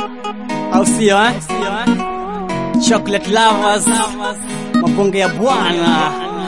au sio eh? Chocolate lovers, mabonge ya bwana,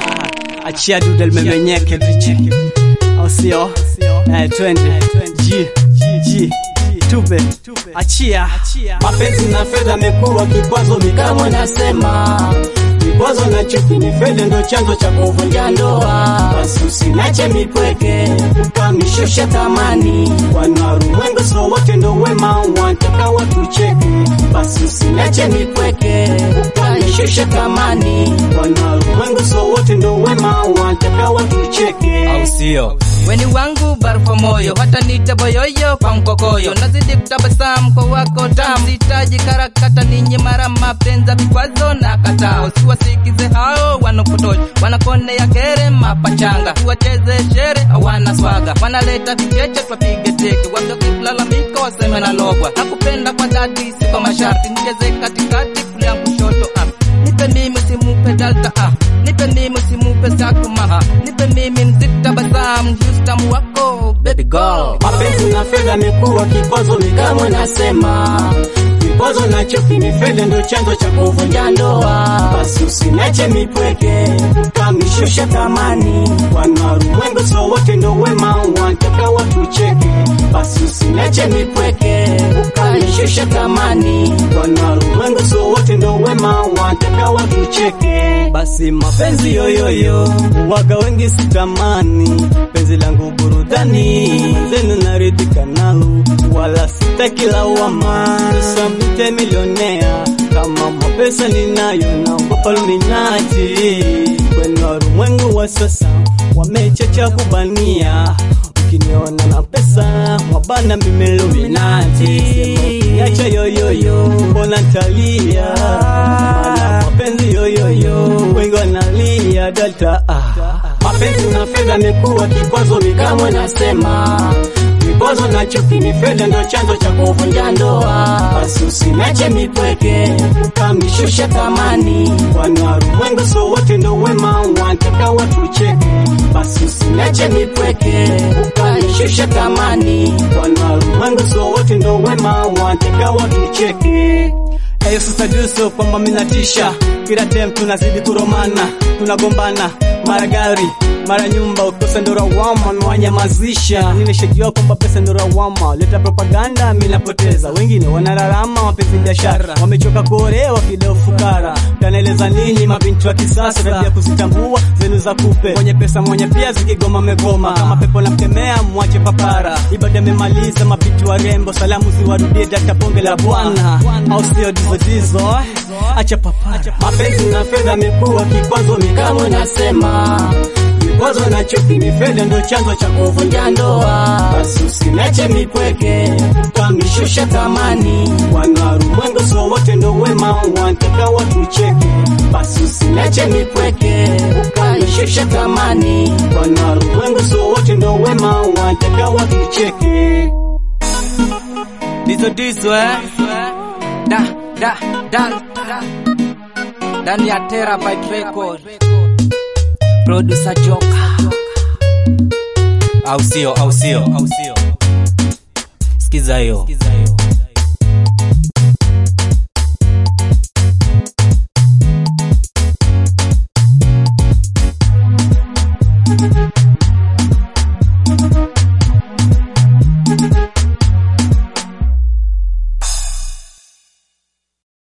achia dude limemenyeke viche, au sio? Eh, twende G G tupe, achia Mapenzi na fedha amekuwa kikwazo, mikamwe nasema vikwazo na chuki ni fedha ndo chanzo cha kuvunja ndoa. Basi usinache mipweke ukamishusha thamani, wanaruwengo so wote ndo wema, wanataka watucheke. Basi usinache mipweke ukamishusha thamani, wanaruwengo so wote ndo wema, wanataka watucheke. au sio? Weni wangu barfa moyo, hata nita boyoyo kwa mkokoyo, nazidi kutabasamu kwa wako tamu, sitaji karakata ninyi mara mapenza vikwazo na katao, siwasikize hao wanapotosha, wanakonea kere mapachanga, tuwacheze shere hawana swaga, wanaleta vicheche twapige teke, wakilalamika waseme na logwa, nakupenda kwa dhati si kwa masharti, nicheze katikati kulia kushoto ah. Nipe mimi simupe dalta ah. Nipe mimi simupe sakuma ah. Nipe mimi nzitabasamu justamu wako baby girl Mapenzi na fedha amekuwa kikwazo, mikamwe nasema vikwazo na chuki ni fedha ndo chanzo cha kuvunja ndoa. Basi usinache mipweke ukamishusha thamani, wanaruwengo so wote ndo wema, wanataka watucheke. Basi usinache mipweke ukamishusha thamani, wanaruwengo so wote ndo wema, wanataka watucheke. basi mapenzi yoyoyo waga wengi sitamani penzi langu burudani zenu naridhika nalo wala sitaki lawama samite milionea kama mapesa ninayo naogopa luminati kwenu warumwengu wa sasa wamechacha kubania ukiniona na pesa mwabana mimeluminati niacha yoyoyo mbona ntalia Maana mapenzi yoyoyo wengi wanalia data ah. Mapenzi na fedha amekuwa kikwazo, mikamwe nasema vikwazo na chuki ni fedha ndo chanzo cha kuvunja ndoa. Basi usinache mipweke ukamishusha thamani, wanaruwengo so wote ndo wema, wanataka watucheke. Basi usinache mipweke ukamishusha thamani, wanaruwengo so wote ndo wema, wanataka watucheke. Eyo sasa duso kwamba minatisha kila tem tunazidi kuromana tunagombana mara gari mara nyumba ukosa ndo rawama mwanyamazisha nimeshajua kwamba pesa ndo rawama leta propaganda minapoteza wengine wanararama mapenzi biashara wamechoka kuolewa kideo fukara tanaeleza nini mabinti wa kisasa tabia kuzitambua zenu za kupe mwenye pesa mwenye pia zikigoma megoma kama pepo na mkemea mwache papara ibada imemaliza mabinti wa rembo salamu ziwarudie data bonge la bwana au sio dizo dizo acha papara Mapenzi na fedha amekuwa kikwazo, mikamwe nasema vikwazo na chuki ni fedha ndo chanzo cha kuvunja ndoa. Basi usinache mipweke ukamishusha thamani, wanaruwengo so wote ndo wema, wanataka watucheke. Basi usinache mipweke ukamishusha thamani, wanaruwengo so wote ndo wema, wanataka watucheke. Dizo dizo eh Da da da da Ndani ya Terabyte Record Producer Joka Au sio? Au sio? Au sio? Sikiza hiyo.